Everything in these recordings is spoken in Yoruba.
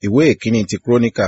ìwé ìkíní ti kúrónìkà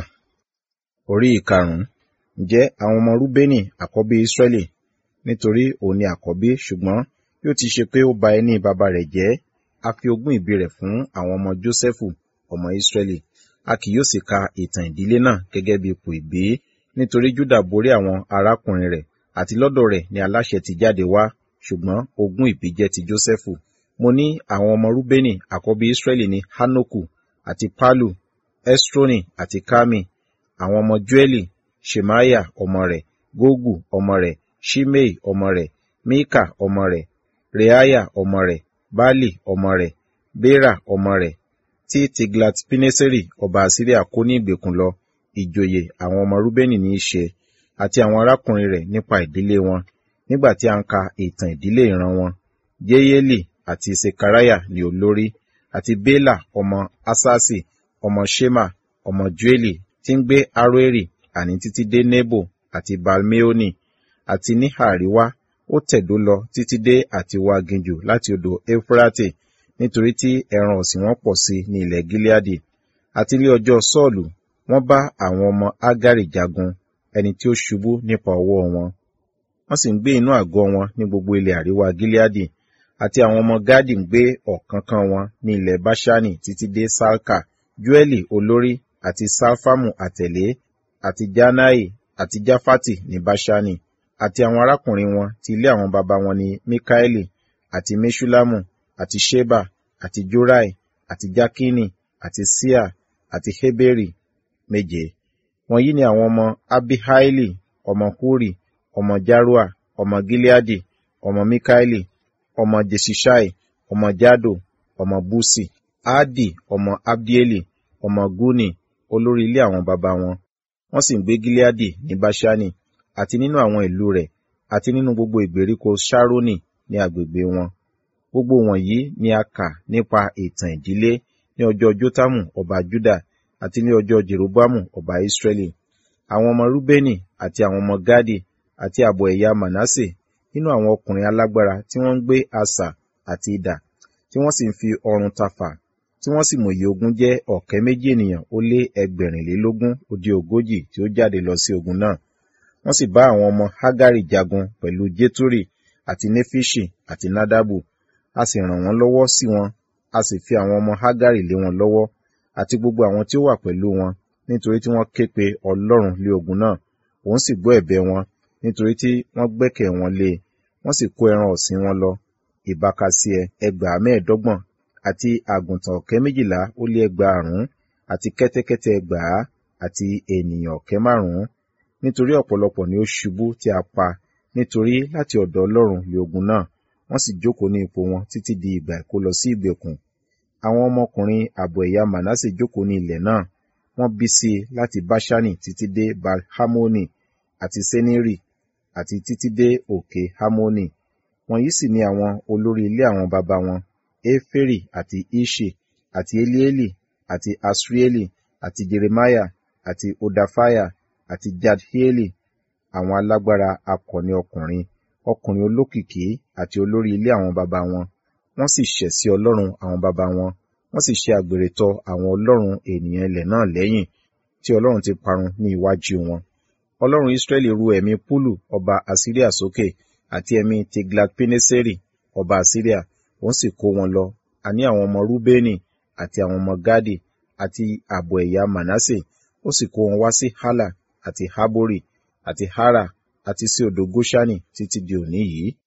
orí ìkarùn-ún ǹjẹ́ àwọn ọmọ rúbénì àkọ́bí ísírẹ́lì nítorí òun ni àkọ́bí ṣùgbọ́n bí ó ti ṣe pé ó ba ẹní baba rẹ̀ jẹ́ a fi ogún ìbí rẹ̀ fún àwọn ọmọ jósẹ́fù ọmọ ísírẹ́lì a kì yóò sì ka ìtàn ìdílé náà gẹ́gẹ́ bí ipò ìbí nítorí júdà borí àwọn arákùnrin rẹ̀ àti lọ́dọ̀ rẹ̀ ni aláṣẹ ti jáde wá ṣùgbọ́n ogún ìbí jẹ́ ti jósẹ́fù mo ní àwọn ọmọ rúbénì àkọ́bí ísírẹ́lì ní hánókù àti pálù ẹ́srónì àti kámi àwọn ọmọ jóẹ́lì ṣemaiah ọmọ rẹ̀ gógù ọmọ rẹ̀ ṣimei ọmọ rẹ̀ míkà ọmọ rẹ̀ reaiah ọmọ rẹ̀ bali ọmọ rẹ̀ bera ọmọ rẹ̀ tí tiglat-pileseri ọba asiria kó ní ìgbèkùn lọ ìjòyè àwọn ọmọ rúbénì ní í ṣe àti àwọn arákùnrin rẹ̀ nípa ìdílé wọn nígbà tí a ń ka ìtàn ìdílé ìran wọn jeyeli àti sekariah ní olórí àti bela ọmọ asasi ọmọ shema ọmọ joeli tí ń gbé aroeri àní títí dé nebo àti balmeoni àti ní àríwá ó tẹ̀dó lọ títí dé àtiwá aginjù láti odò eufrate nítorí tí ẹran ọ̀sìn wọn pọ̀ sí ní ilẹ̀ gileadi àti ní ọjọ́ sọ́ọ̀lù wọ́n bá àwọn ọmọ agari jagun ẹni tí ó ṣubú nípa ọwọ́ wọn wọ́n sì ń gbé inú àgọ́ wọn ní gbogbo ilẹ̀ àríwá gileadi àti àwọn ọmọ gadi ń gbé ọ̀kánkán wọn ní ilẹ̀ bashani títí dé salka joeli olórí àti salfamu àtẹ̀lé àti janai àti jafati ní bashani àti àwọn arákùnrin wọn ti ilé àwọn baba wọn ní mikaeli àti meshulamu àti sheba àti jorai àti jakini àti sia àti heberi méje wọ̀nyí ni àwọn ọmọ abihaili ọmọ huri ọmọ jarua ọmọ gileadi ọmọ mikaeli ọmọ jesishai ọmọ jado ọmọ busi adi ọmọ abdieli ọmọ guni olórí ilé àwọn baba wọn wọ́n sì ń gbé gileadi ní bashani àti nínú àwọn ìlú rẹ̀ àti nínú gbogbo ìgbèríko sharoni ní agbègbè wọn gbogbo wọ̀nyí ni a kà nípa ìtàn ìdílé ní ọjọ́ jotamu ọba juda àti ní ọjọ́ jeroboamu ọba israẹli àwọn ọmọ rúbẹ́nì àti àwọn ọmọ gadi àti ààbọ̀ ẹ̀yà manase nínú àwọn ọkùnrin alágbára tí wọ́n ń gbé asà àti idà tí wọ́n sì ń fi ọrùn tafà tí wọ́n sì mòye ogun jẹ́ ọ̀kẹ́ méjì ènìyàn ó lé ẹgbẹ̀rìnlélógún ó dín ogójì tí ó jáde lọ sí ogun náà wọ́n sì bá àwọn ọmọ hagari jagun pẹ̀lú jeturi àti nefishi àti nadabu a sì ràn wọ́n lọ́wọ́ sí wọn a sì fi àwọn ọmọ hagari lé wọn lọ́wọ́ àti gbogbo àwọn tí ó wà pẹ̀lú wọn nítorí tí wọ́n ké pe ọlọ́run lé ogun náà òun sì gbọ́ ẹ̀bẹ̀ wọn nítorí tí wọ́n gbẹ́kẹ̀ wọn lé e wọ́n sì kó ẹran ọ̀sìn wọn lọ ìbákasíẹ ẹgbàá mẹ́ẹ̀ẹ́dọ́gbọ̀n àti àgùntàn ọ̀kẹ́ méjìlá ó lé ẹgbàárún àti kẹ́tẹ́kẹ́tẹ́ ẹgbàá àti ènìyàn ọ̀kẹ́ márùn-ún nítorí ọ̀pọ̀lọpọ̀ ni ó ṣubú tí a pa nítorí láti ọ̀dọ̀ ọlọ́run lé ogun náà wọ́n sì jókòó ní ipò wọn títí di ìgbà ìkó lọ sí ìgbèkùn àwọn ọmọkùnrin ààbọ̀ ẹ̀yà manase jókòó ní ilẹ̀ náà wọ́n bí sí i láti báṣánì títí dé balhamoni àti seniri àti títí dé òkè hamoni wọ̀nyí sì ni àwọn olórí ilé àwọn baba wọn eferi àti ishi àti elieli àti asrieli àti jeremiah àti odafaya àti jadhieli àwọn alágbára akọni ọkùnrin ọkùnrin olókìkí àti olórí ilé àwọn baba wọn wọ́n sì ṣẹ̀ sí ọlọ́run àwọn baba wọn wọ́n sì ṣe àgbèrè tọ àwọn ọlọ́run ènìyàn ilẹ̀ náà lẹ́yìn tí ọlọ́run ti parun ní iwájú wọn ọlọ́run israẹli ru ẹ̀mí púlù ọba asiria sókè àti ẹ̀mí tiglat-pileseri ọba asiria òun sì kó wọn lọ àní àwọn ọmọ rúbẹ́nì àti àwọn ọmọ gadi àti ààbọ̀ ẹ̀yà manase ó sì kó wọn wá sí hala àti habori àti hara àti sí odò goshani títí di òní yìí